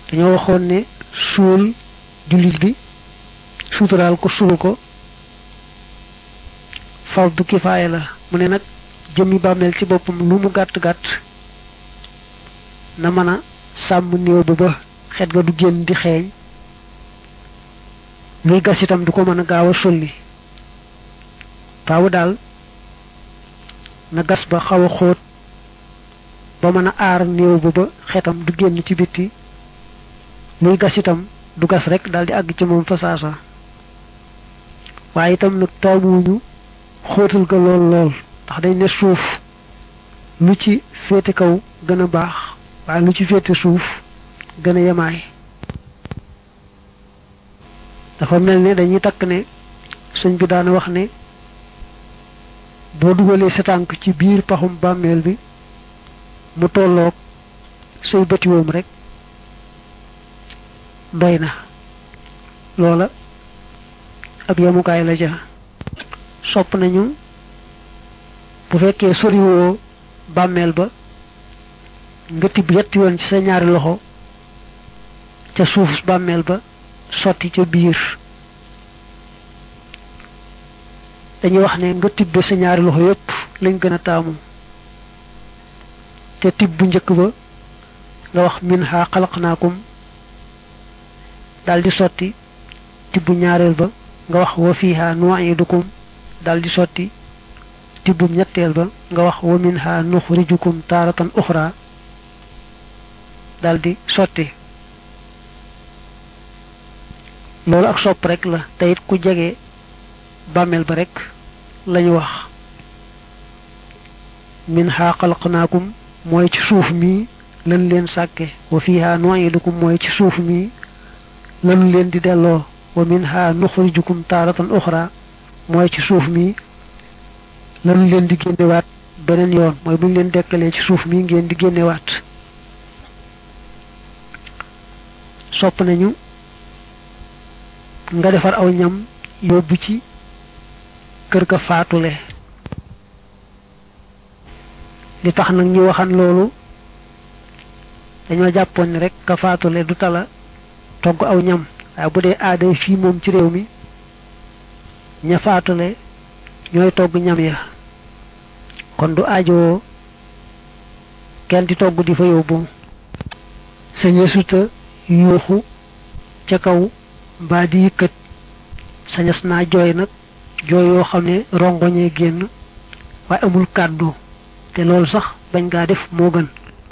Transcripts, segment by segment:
dañoo waxoon ne suul jullit bi suturaal ko suul ko fardu kifaaya la mu ne nag jëmmi bàmmeel ci boppam lu mu gàtt gàtt na mën a sàmm néew ba ba xet ga du génn di xeeñ luy gas itam du ko mën a gaaw a sulli faawu daal na gas ba xaw a xóot ba mën a aar néew ba ba xetam du génn ci bitti luy gas itam du gas rek daal di àgg ci moom fa saasa waaye itam nag taamuwuñu xóotal ga lool lool ndax dañ ne suuf lu ci féete kaw gën a baax waaye lu ci féete suuf gën a yemaay dafa mel ne dañuy takk ne sëñ bi daana wax ne boo dugalee sa tànk ci biir paxum bàmmeel bi mu tolloog say bëtiwoom rek doy na loola ab yemukaay la ja sopp nañu bu fekkee soriwoo bàmmeel ba nga tibb yetti yoon ci sa ñaari loxo ca suuf bàmmeel ba sotti ca biir dañuy wax ne nga tibbe sa ñaari loxo yépp lañ gën a taamu te tibb bu njëkk ba nga wax minha xalaqnaakum daldi sotti tibbu ñaareel ba nga wax wa fiha nu'idukum daldi sotti tibbum ñetteel ba nga wax wa minha nuxrijukum taaratan uxra daldi sotti loolu ak sopp rek la te it ku jege bàmmeel ba rek lañu wax minha xalaqnaakum mooy ci suuf mi lan leen sàkke wa fiha nu'idukum mooy ci suuf mi lanu leen di delloo wa minha nuxrijukum taaratan uxra mooy ci suuf mi lanu leen di génnewaat beneen yoon mooy buñ leen dekkalee ci suuf mi ngeen di génnewaat sopp nañu nga defar aw ñam yóbbu ci kër ga faatule li tax nag ñu waxan loolu dañoo jàppoon ni rek ka faatule du tala togg aw ñam waaye bu dee aada fii moom ci réew mi ña faatule ñooy togg ñam ya kon du aajowoo kenn di togg di fa yóbbu saña suta yuuxu ca kaw mbaa di yëkkat sañas naa jooy nag jooy yoo xam ne rongoñee génn waaye amul kàddu te loolu sax bañ ngaa def moo gën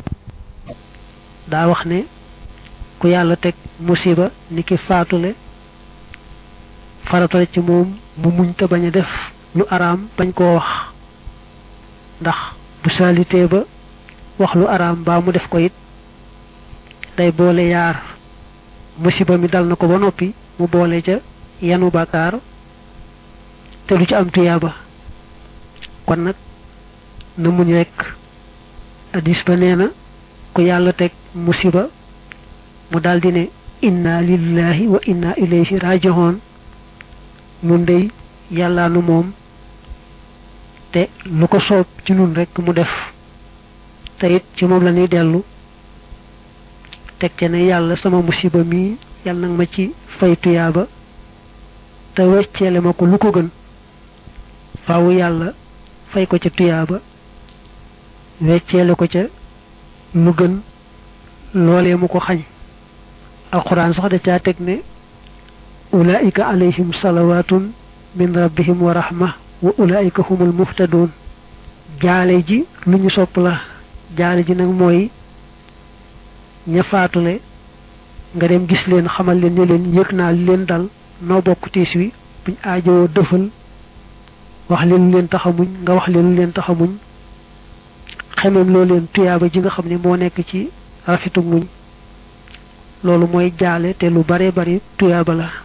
daa wax ne ku yàlla teg musiba ni ki faatule faratale ci moom mu muñ te bañ a def lu araam bañ koo wax ndax bu saalitee ba wax lu araam baa mu def ko it day boole yaar musiba mi dal na ko ba noppi mu boole ca yanu bàkkaar te du ci am tuyaaba kon nag na muñ rekk addis ba nee na ku yàlla teg musiba mu daldi ne inna lillahi wa inna ilayhi raji'un nun dey yàllaa nu moom te lu ko soob ci nun rekk mu def te it ci moom la ñuy dellu teg ca ne yàlla sama musiba mii yàlla nag ma ci fay tuyaaba te wecceele ma ko lu ko gën faawu yàlla fay ko ca tuyaaba wecceele ko ca lu gën loolee mu ko xañ alquran sax da caa teg ne ulaika alayhim salawatun min rabbihim wa rahma wa ulaika humul muhtadun jaale ji lu ñu sopp la jaale ji nag mooy ña faatule nga dem gis leen xamal leen ne leen yëg naa li leen dal noo bokk tiis wi buñ aajowoo dëfal wax leen lu leen taxamuñ nga wax leen lu leen taxamuñ xemeem loo leen tuyaaba ji nga xam ne moo nekk ci rafetu muñ loolu mooy jaale te lu bare bari tuyaaba la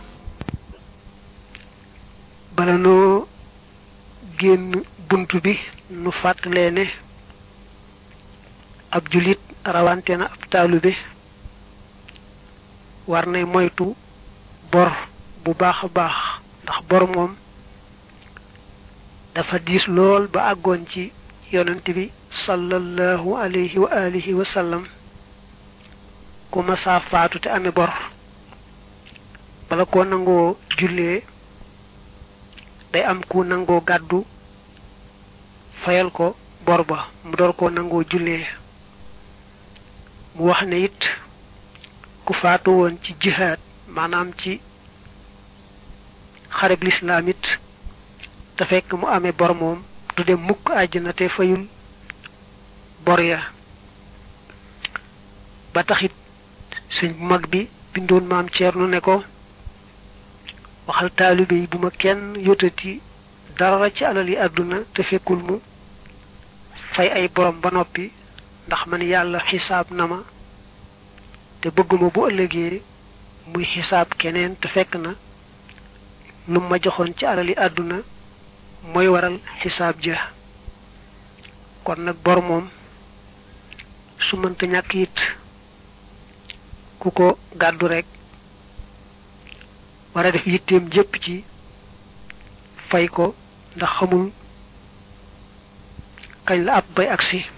bala noo génn bunt bi nu fàttalee ne ab julit rawante na ab taalibe war nay moytu bor bu baax a baax ndax bor moom dafa diis lool ba àggoon ci yonent bi sallallahu alayhi wa alihi wa sallam ku masaa faatu te amee bor bala koo nangoo jullee day am ku nangoo gàddu fayal ko bor ba mu door koo nangoo jullee mu wax ne it ku faatu woon ci jihaad maanaam ci xareb lislaam it te fekk mu amee bor moom du dem mukk àjjana te fayul bor ya ba taxit sëñ bu mag bi bindoon maam Ceerno ne ko waxal taalibe yi bu ma kenn yotati dara ci alal yi àdduna te fekkul mu fay ay borom ba noppi ndax man yàlla xisaab na ma te bëgguma bu ëllëgee muy xisaab keneen te fekk na lu ma joxoon ci alal yi àdduna mooy waral xisaab ja kon nag bor moom su mënta ñàkk it ku ko gàddu rek war a def yitteem jëpp ci fay ko ndax xamul kañ la ab bay agsi